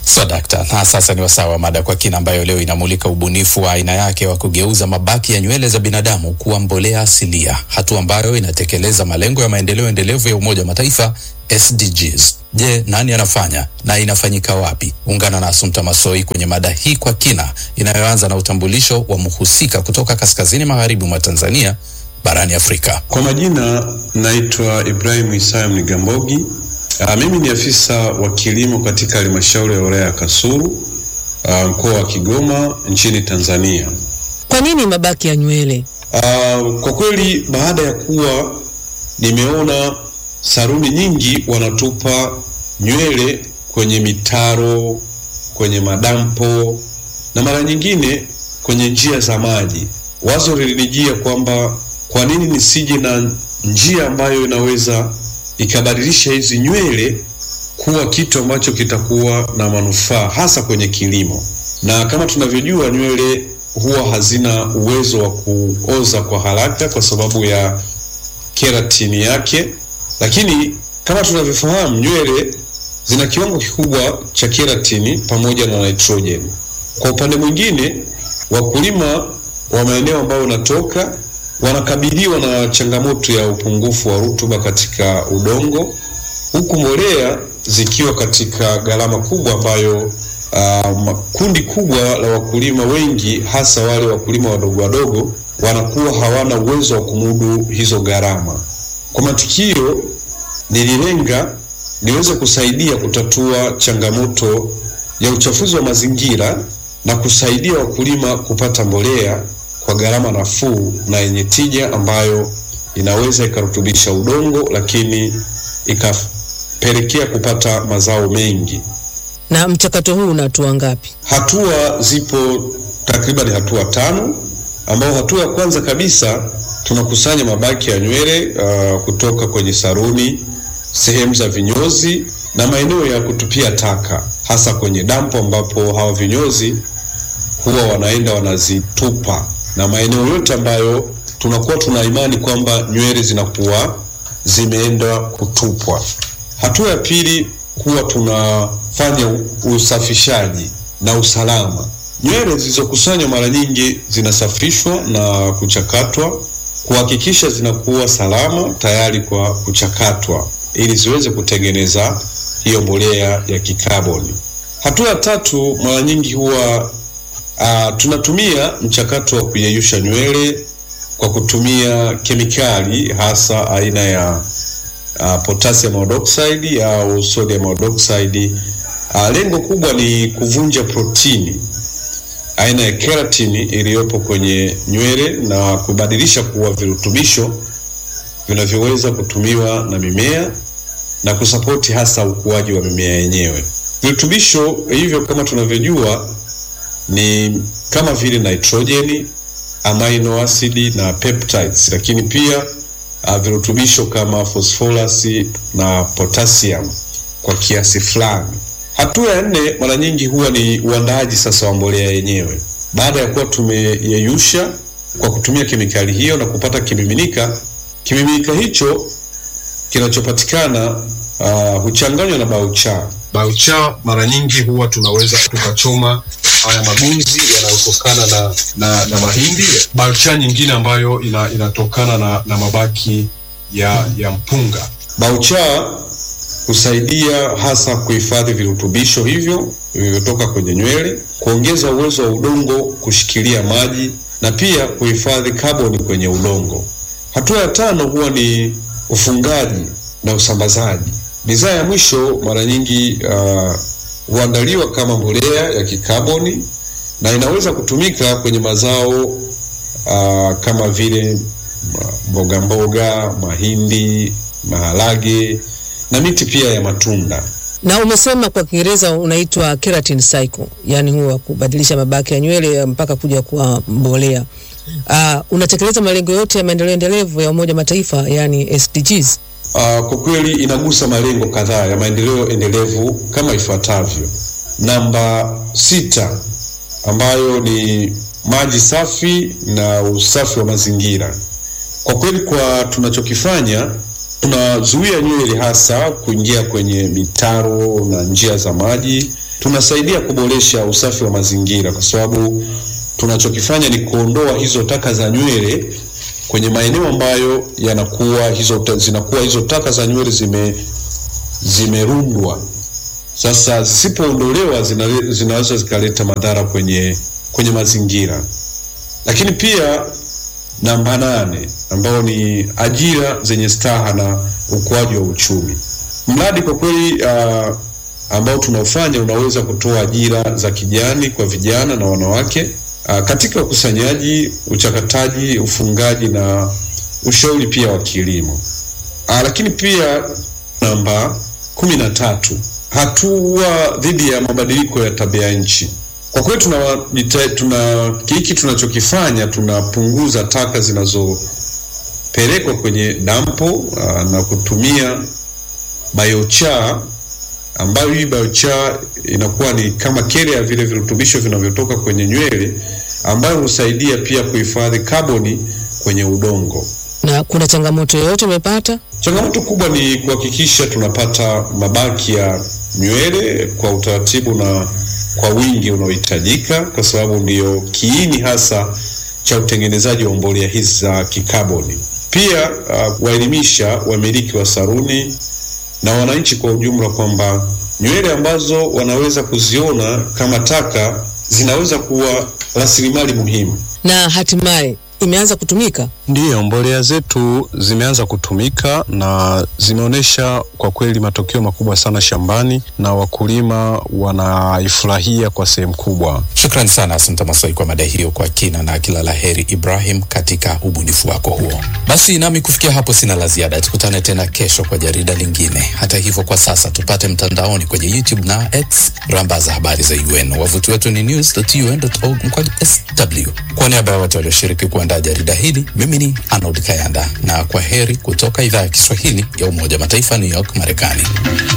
So dakta, na sasa ni wasaa wa mada kwa kina ambayo leo inamulika ubunifu wa aina yake wa kugeuza mabaki ya nywele za binadamu kuwa mbolea asilia, hatua ambayo inatekeleza malengo ya maendeleo endelevu ya Umoja wa Mataifa SDGs. Je, nani anafanya na inafanyika wapi? Ungana na Asumta Masoi kwenye mada hii kwa kina inayoanza na utambulisho wa mhusika kutoka kaskazini magharibi mwa Tanzania barani Afrika. Kwa majina naitwa Ibrahim Isaya Mnigambogi. Uh, mimi ni afisa wa kilimo katika halmashauri ya wilaya ya Kasulu uh, mkoa wa Kigoma nchini Tanzania. Kwa nini mabaki ya nywele? Uh, kwa kweli baada ya kuwa nimeona saruni nyingi wanatupa nywele kwenye mitaro, kwenye madampo na mara nyingine kwenye njia za maji, wazo lilinijia kwamba kwa nini nisije na njia ambayo inaweza ikabadilisha hizi nywele kuwa kitu ambacho kitakuwa na manufaa hasa kwenye kilimo. Na kama tunavyojua, nywele huwa hazina uwezo wa kuoza kwa haraka kwa sababu ya keratini yake, lakini kama tunavyofahamu, nywele zina kiwango kikubwa cha keratini pamoja na nitrogen. Kwa upande mwingine, wakulima wa maeneo ambayo unatoka wanakabiliwa na changamoto ya upungufu wa rutuba katika udongo, huku mbolea zikiwa katika gharama kubwa ambayo uh, kundi kubwa la wakulima wengi hasa wale wakulima wadogo wadogo wanakuwa hawana uwezo wa kumudu hizo gharama. Kwa matukio nililenga niweze kusaidia kutatua changamoto ya uchafuzi wa mazingira na kusaidia wakulima kupata mbolea kwa gharama nafuu na yenye tija ambayo inaweza ikarutubisha udongo lakini ikapelekea kupata mazao mengi. Na mchakato huu una hatua ngapi? Hatua zipo takriban hatua tano, ambao hatua ya kwanza kabisa tunakusanya mabaki ya nywele uh, kutoka kwenye saruni, sehemu za vinyozi na maeneo ya kutupia taka, hasa kwenye dampo ambapo hawa vinyozi huwa wanaenda wanazitupa na maeneo yote ambayo tunakuwa tuna imani kwamba nywele zinakuwa zimeenda kutupwa. Hatua ya pili huwa tunafanya usafishaji na usalama. Nywele zilizokusanywa mara nyingi zinasafishwa na kuchakatwa kuhakikisha zinakuwa salama tayari kwa kuchakatwa ili ziweze kutengeneza hiyo mbolea ya kikaboni. Hatua ya tatu mara nyingi huwa Uh, tunatumia mchakato wa kuyeyusha nywele kwa kutumia kemikali hasa aina ya uh, potassium iodide au sodium iodide. Uh, lengo kubwa ni kuvunja protini aina ya keratini iliyopo kwenye nywele na kubadilisha kuwa virutubisho vinavyoweza kutumiwa na mimea na kusapoti hasa ukuaji wa mimea yenyewe. Virutubisho hivyo kama tunavyojua ni kama vile nitrojeni, amino acid na peptides, lakini pia uh, virutubisho kama phosphorus na potassium kwa kiasi fulani. Hatua ya nne mara nyingi huwa ni uandaaji sasa wa mbolea yenyewe. Baada ya kuwa tumeyeyusha kwa kutumia kemikali hiyo na kupata kimiminika, kimiminika hicho kinachopatikana uh, huchanganywa na baucha. Baucha mara nyingi huwa tunaweza tukachoma haya magunzi yanayotokana na, na, na mahindi. Baucha nyingine ambayo ina, inatokana na, na mabaki ya, ya mpunga. Baucha husaidia hasa kuhifadhi virutubisho hivyo vilivyotoka kwenye nywele, kuongeza uwezo wa udongo kushikilia maji na pia kuhifadhi kaboni kwenye udongo. Hatua ya tano huwa ni ufungaji na usambazaji. Bidhaa ya mwisho mara nyingi uh, huandaliwa kama mbolea ya kikaboni na inaweza kutumika kwenye mazao uh, kama vile mboga mboga, mahindi, maharage na miti pia ya matunda. Na umesema kwa Kiingereza unaitwa keratin cycle, yani huwa kubadilisha mabaki ya nywele mpaka kuja kuwa mbolea. Uh, unatekeleza malengo yote ya maendeleo endelevu ya Umoja Mataifa yani SDGs? Uh, kwa kweli inagusa malengo kadhaa ya maendeleo endelevu kama ifuatavyo. Namba sita ambayo ni maji safi na usafi wa mazingira. Kwa kweli kwa tunachokifanya tunazuia nywele hasa kuingia kwenye mitaro na njia za maji tunasaidia kuboresha usafi wa mazingira, kwa sababu tunachokifanya ni kuondoa hizo taka za nywele kwenye maeneo ambayo yanakuwa hizo zinakuwa hizo taka za nywele zime zimerundwa. Sasa zisipoondolewa zina, zinaweza zikaleta madhara kwenye kwenye mazingira. Lakini pia namba nane ambao ni ajira zenye staha na ukuaji wa uchumi. Mradi kwa kweli uh, ambao tunaofanya unaweza kutoa ajira za kijani kwa vijana na wanawake uh, katika ukusanyaji, uchakataji, ufungaji na ushauri pia wa kilimo. Uh, lakini pia namba kumi na tatu hatua dhidi ya mabadiliko ya tabia nchi. Kwa kweli tuna, tuna hiki tunachokifanya tunapunguza taka zinazopelekwa kwenye dampo uh, na kutumia biochar ambayo hii biochar inakuwa ni kama kere ya vile virutubisho vinavyotoka kwenye nywele ambayo husaidia pia kuhifadhi kaboni kwenye udongo. Na kuna changamoto yoyote umepata? Changamoto kubwa ni kuhakikisha tunapata mabaki ya nywele kwa utaratibu na kwa wingi unaohitajika, kwa sababu ndiyo kiini hasa cha utengenezaji wa mbolea hizi za kikaboni. Pia uh, kuwaelimisha wamiliki wa saruni na wananchi kwa ujumla kwamba nywele ambazo wanaweza kuziona kama taka zinaweza kuwa rasilimali muhimu. Na hatimaye imeanza kutumika. Ndiyo, mbolea zetu zimeanza kutumika na zimeonyesha kwa kweli matokeo makubwa sana shambani na wakulima wanaifurahia kwa sehemu kubwa. Shukrani sana Asante Masoi kwa mada hiyo kwa kina, na kila la heri Ibrahim katika ubunifu wako huo. Basi nami kufikia hapo sina la ziada, tukutane tena kesho kwa jarida lingine. Hata hivyo, kwa sasa tupate mtandaoni kwenye YouTube na X rambaza habari za UN. Wavuti wetu ni news.un.org mkwaju sw. Kwa niaba ya wote walioshiriki kuandaa jarida hili, mimi ni Arnold Kayanda na kwa heri kutoka idhaa ya Kiswahili ya Umoja wa Mataifa, New York, Marekani.